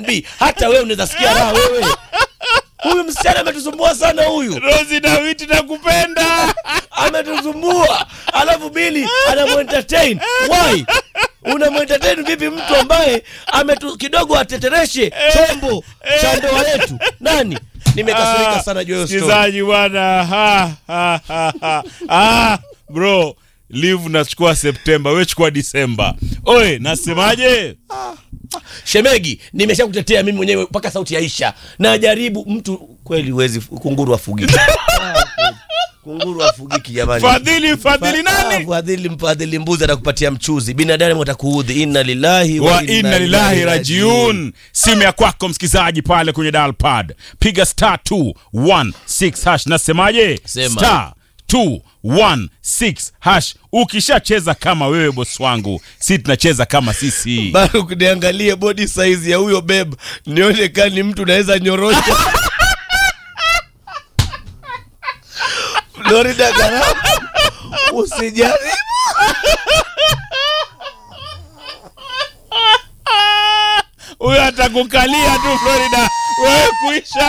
B. Hata wewe unaweza sikia raha wewe. Huyu msichana ametusumbua sana huyu. Rozi Dawiti nakupenda. Ametusumbua. Alafu Bili anamuentertain. Why? Unamuentertain vipi mtu ambaye ametu kidogo atetereshe chombo cha ndoa yetu? Nani? Nimekasirika sana juu ya hiyo story. Msikilizaji bwana. Ha, ha, ha, ha. Ah, bro, leave nachukua Septemba, wewe chukua Disemba. Oe, nasemaje? Shemegi, nimeshakutetea mimi mwenyewe mpaka sauti yaisha. Najaribu mtu kweli, huwezi kunguru afugiki. Ah, kweli. kunguru afugiki jamani. Fadhili, fadhili Ah, nani? Fadhili mfadhili mbuzi atakupatia mchuzi, binadamu atakuudhi. Inna lillahi wa inna lillahi rajiun. Simu ya kwako msikizaji pale kwenye dial pad, piga star 216 hash. Nasemaje? Sema. Star 216 hash. Ukishacheza kama wewe bosi wangu, si tunacheza kama sisi. Bado kuniangalie body size ya huyo beb, nione kama ni mtu naweza nyorosha. Florida Gharama, usijaribu. Huyo atakukalia tu Florida, wewe kuisha.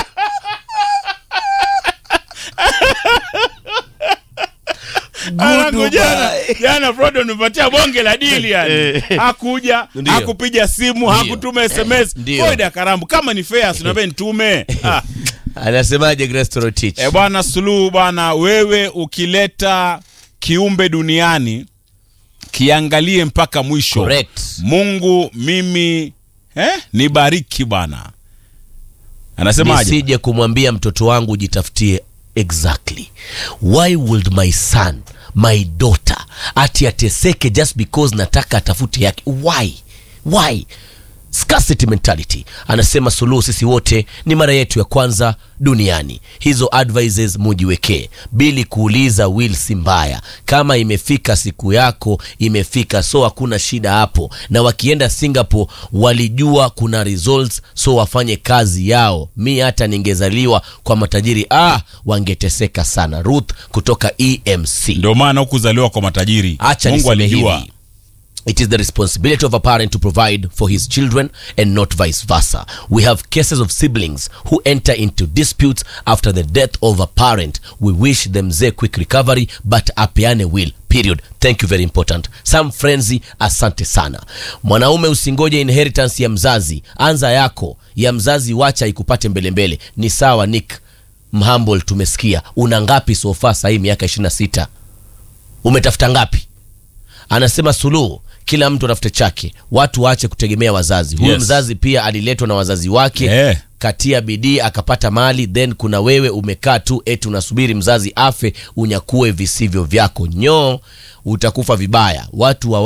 Anaku jana Goodbye. jana Frodo nipatia bonge la dili yani. Eh. Hakuja, Ndio. hakupiga simu, hakutuma SMS. Ndio. Florida Karambu kama ni fair sinabe nitume. Ah. Anasemaje Grace Torotich? E bwana Suluhu bwana, wewe ukileta kiumbe duniani kiangalie mpaka mwisho. Correct. Mungu mimi eh, nibariki bwana. Anasemaje? nisije kumwambia mtoto wangu jitafutie exactly why would my son my daughter ati ateseke just because nataka atafute yake why why scarcity mentality anasema suluhu sisi wote ni mara yetu ya kwanza duniani hizo advices mujiwekee bili kuuliza will si mbaya kama imefika siku yako imefika so hakuna shida hapo na wakienda singapore walijua kuna results so wafanye kazi yao mi hata ningezaliwa kwa matajiri ah wangeteseka sana ruth kutoka emc Ndio maana hukuzaliwa kwa matajiri. acha Mungu niseme alijua. hivi It is the responsibility of a parent to provide for his children and not vice versa. We have cases of siblings who enter into disputes after the death of a parent. We wish them a quick recovery, but apeane will. Period. Thank you very important. Some frenzy, asante sana. Mwanaume usingoje inheritance ya mzazi, anza yako ya mzazi, wacha ikupate mbele mbele. Ni sawa Nick Mhambol, tumesikia una ngapi sofa sahii, miaka 26 umetafuta ngapi? anasema suluhu kila mtu atafute chake watu waache kutegemea wazazi huyu Yes. mzazi pia aliletwa na wazazi wake Eh. katia bidii akapata mali then kuna wewe umekaa tu eti unasubiri mzazi afe unyakue visivyo vyako nyoo utakufa vibaya watu wa